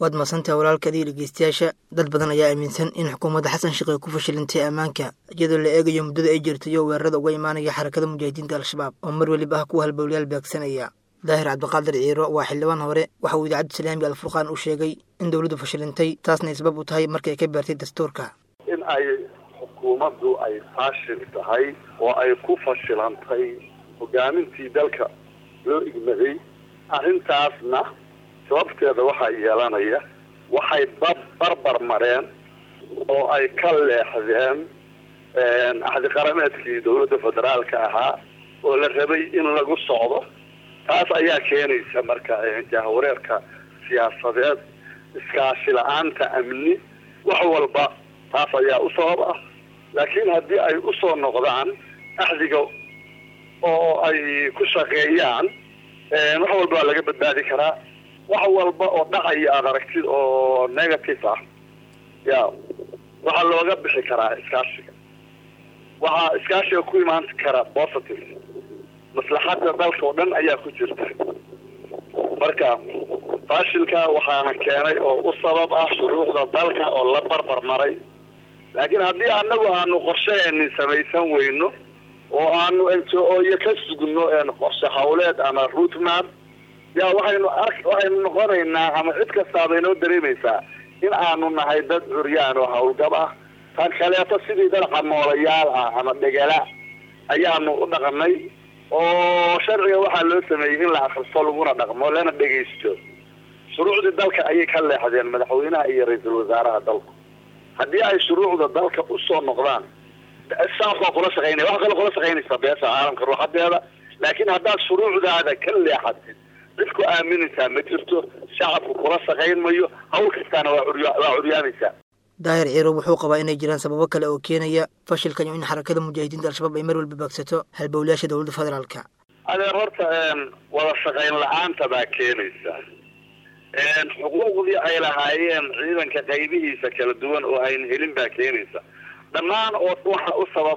waad masantaha walaalkaadii dhegeystayaasha dad badan ayaa aaminsan in xukuumadda xasan sheekh ay ku fashilantay ammaanka iyadoo la eegayo muddada ay jirtayo weerarada uga imaanaya xarakada mujaahidiinta al-shabaab oo mar weliba ah kuwa halbowlayaal beegsanaya daahir cabdiqaadir ciiro waa xildhibaan hore waxa uu idaacadda islaamiga alfurqaan u sheegay in dowladdu fashilantay taasna ay sabab u tahay markay ka beertay dastuurka in ay xukuumaddu ay faashil tahay oo ay ku fashilantay hogaamintii dalka loo igmaday arrintaasna sababteeda waxaa yeelanaya waxay barbar mareen oo ay ka leexdeen axdi qarameedkii dowladda federaalka ahaa oo la rabay in lagu socdo taas ayaa keenaysa marka jahwareerka siyaasadeed iskaashi la-aanta amni wax walba taas ayaa u sabab ah laakiin haddii ay usoo noqdaan axdiga oo ay ku shaqeeyaan wax walba waa laga badbaadi karaa wax walba oo dhacaya aada aragtid oo negative ah ya waxaa looga bixi karaa iskaashiga waxaa iskaashiga ku imaan kara positive maslaxadda dalka oo dhan ayaa ku jirta marka faashilka waxaana keenay oo u sabab ah shuruucda dalka oo la barbar maray laakiin haddii anagu aanu qorshaheenni samaysan weyno oo aanu iyo ka sugno qorshe hawleed ama rootmap ya waxaynu ark waxaynu noqonaynaa ama cid kastaaba inoo dareemaysaa in aanu nahay dad curyaan oo hawlgab ah tan kaleeto sidii dad camoolayaal ah ama dhegala ayaanu u dhaqanay oo sharciga waxaa loo sameeyey in la akristo laguna dhaqmo lana dhegaysto shuruucdii dalka ayay ka leexdeen madaxweynaha iyo ra-iisul wasaaraha dalku haddii ay shuruucda dalka usoo noqdaan saas waa kula shaqaynaya wax kale kula shaqaynaysa beesha caalamka ruuxadeeda laakiin haddaad shuruucdaada ka leexatid cid ku aaminaysaa ma jirto shacabku kula shaqayn mayo hawl kastaana waa waa curyaamaysaa daahir ciiro wuxuu qabaa inay jiraan sababo kale oo keenaya fashilkan iyo in xarakada mujaahidiinta al-shabaab ay mar walba baagsato halbowlayaasha dowladda federaalka adeer horta wada shaqayn la-aanta baa keenaysa xuquuqdii ay lahaayeen ciidanka qaybihiisa kala duwan oo ayna helin baa keenaysa dhammaan oo waxa u sabab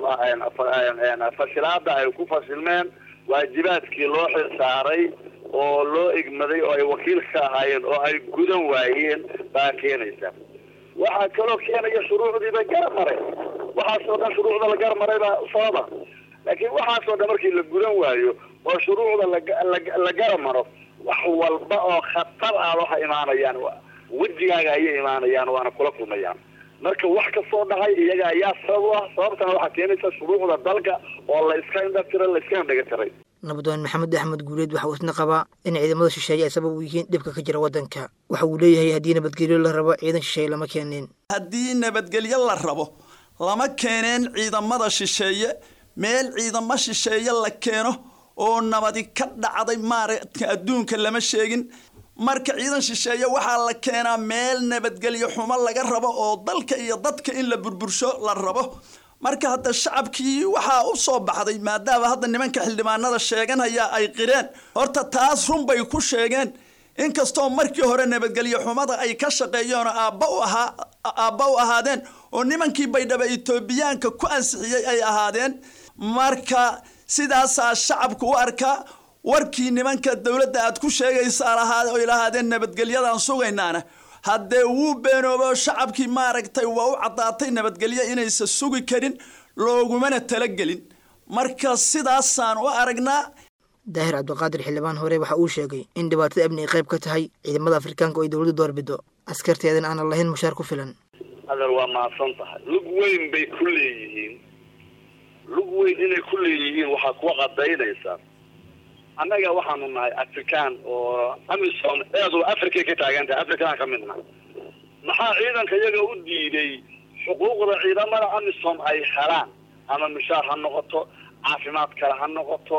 ah fashilaada ay ku fashilmeen waajibaadkii loo xilsaaray oo loo igmaday oo ay wakiil ka ahaayeen oo ay gudan waayeen baa keenaysa waxaa kaloo keenaya shuruucdiiba garab maray waxaasoo dhan shuruucda la garab maray baa sababa laakiin waxaasoo dhan markii la gudan waayo oo shuruucda la garab maro wax walba oo khatar ah waxa imaanayaan wejigaaga ayay imaanayaan waana kula kulmayaan marka wax kasoo dhacay iyaga ayaa sabab u ah sababtana waxaa keenaysa shuruucda dalka oo la iska indhatiray la iska indhaga tiray nabadwaan maxamed axmed guuleed waxa uu isna qabaa in ciidamada shisheeye ay sabab u yihiin dhibka ka jira waddanka waxa uu leeyahay haddii nabadgelyo la rabo ciidan shisheeye lama keeneen haddii nabadgelyo la rabo lama keeneen ciidamada shisheeye meel ciidamo shisheeye la keeno oo nabadi ka dhacday maaragta adduunka lama sheegin marka ciidan shisheeye waxaa la keenaa meel nabadgelyo xumo laga rabo oo dalka iyo dadka in la burbursho la rabo marka hadda shacabkii waxaa u soo baxday maadaama hadda nimanka xildhibaanada sheeganaya ay qireen horta taas run bay ku sheegeen inkastoo markii hore nabadgelyo xumada ay ka shaqeeyeen oo aabba u ahaa aabba u ahaadeen oo nimankii baydhaba etoobiyaanka ku ansixiyey ay ahaadeen marka sidaasaa shacabku u arkaa warkii nimanka dowladda aad ku sheegaysaa lahaa oy lahaadeen nabadgelyadaan sugaynaana haddee wuu beenoobo shacabkii maaragtay waa u caddaatay nabadgelyo inaysan sugi karin loogumana talagelin marka sidaasaan u aragnaa daahir cabdiqaadir xildhibaan hore waxa uu sheegay in dhibaatada amni ay qayb ka tahay ciidamada afrikaanka oo ay dowladdu doorbido askarteedana aanan lahayn mushaar ku filan adeer waa mahadsan tahay lug weyn bay ku leeyihiin lug weyn inay ku leeyihiin waxaa kuwa qadaynaysaa annaga waxaanu nahay african oo amisom eedu africay ka taagan tahay afrikaan ka midna maxaa ciidanka iyaga u diiday xuquuqda ciidamada amisom ay helaan ama mushaar ha noqoto caafimaad kale ha noqoto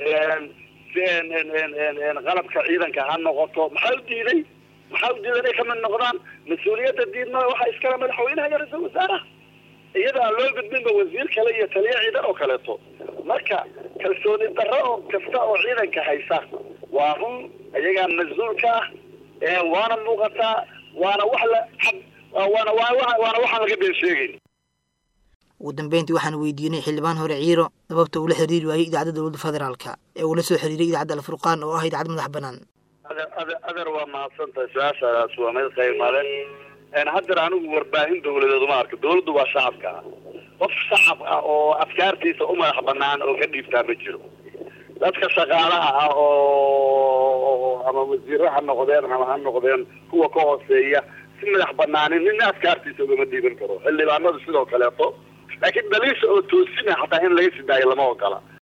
qalabka ciidanka ha noqoto maxaa u diiday maxaa u diiday inay kamid noqdaan mas-uuliyadda diidma waxa iskale madaxweynaha iyo ra-iisul wasaaraha iyada aan loo gudbinba wasiir kale iyo taliya ciidan oo kaleeto marka kalsooni darro oo kasta oo ciidanka haysa waa run iyagaa mas-uulka ah waana muuqataa waana wax la waana waana waxaan laga been sheegayn ugu dambeyntii waxaan weydiinay xildhibaan hore ciiro sababta uu la xiriiri waayey idaacadda dowladda federaalka ee uu la soo xiriiray idaacadda alfurqaan oo ah idaacad madax bannaan ader ader waa mahadsantahay su-aashaadaas waa mid qaymale haddeer anigu warbaahin dawladeed uma arka dawladdu waa shacabka qof shacab ah oo afkaartiisa u madax banaan oo ka dhiibtaa ma jiro dadka shaqaalaha ah oo ama wasiiro ha noqdeen ama ha noqdeen kuwa ka hooseeya si madax banaanin nina afkaartiisa ugama dhiiban karo xildhibaanadu sidoo kaleeto laakiin daliisha oo toosina xataa in laga sidaayo lama ogola